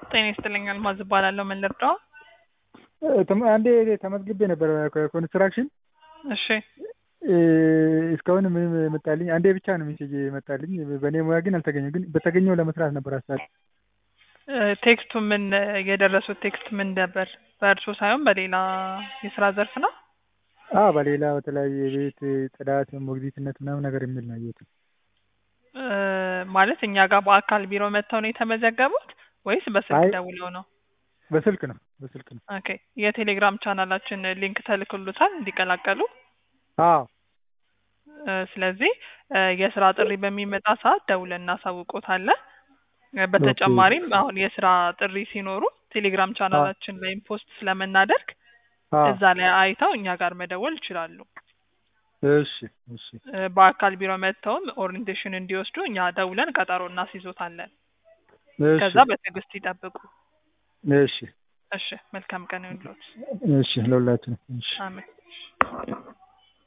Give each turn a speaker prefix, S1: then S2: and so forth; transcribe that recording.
S1: ጤና ይስጥልኝ አልማዝ እባላለሁ። ምን ልርዳው?
S2: ተመ- አንዴ ተመዝግቤ ነበር ኮንስትራክሽን
S1: እሺ
S2: እስካሁን ምንም መጣልኝ። አንዴ ብቻ ነው ሜሴጅ መጣልኝ። በእኔ ሙያ ግን አልተገኘም። ግን በተገኘው ለመስራት ነበር ሀሳብ።
S1: እ፣ ቴክስቱ ምን የደረሱት ቴክስት ምን ነበር? በእርሶ ሳይሆን በሌላ የስራ ዘርፍ ነው?
S2: አ በሌላ በተለያየ የቤት ጽዳት፣ ሞግዚትነት ምናምን ነገር የሚል ነው ያየሁት።
S1: እ፣ ማለት እኛ ጋር በአካል ቢሮ መጥተው ነው የተመዘገቡት ወይስ በስልክ
S2: አይ
S1: ደውለው ነው?
S2: በስልክ ነው በስልክ ነው።
S1: ኦኬ የቴሌግራም ቻናላችን ሊንክ ተልክሎታል እንዲቀላቀሉ።
S2: አዎ
S1: እ፣ ስለዚህ እ፣ የስራ ጥሪ በሚመጣ ሰዓት ደውለን እናሳውቆታለን። እ፣ በተጨማሪም አሁን የስራ ጥሪ ሲኖሩ ቴሌግራም ቻናላችን ላይም ፖስት ስለምናደርግ
S2: አዎ
S1: እዛ ላይ አይተው እኛ ጋር መደወል ይችላሉ።
S2: እሺ እሺ
S1: እ፣ በአካል ቢሮ መጥተውም ኦሪንቴሽን እንዲወስዱ እኛ ደውለን ቀጠሮ እናስይዞታለን።
S2: እሺ
S1: ከዛ በትዕግስት ይጠብቁ።
S2: እሺ
S1: እሺ፣ መልካም ቀን ይሁንልዎት።
S2: እሺ ለሁላችንም እሺ
S1: አሜን።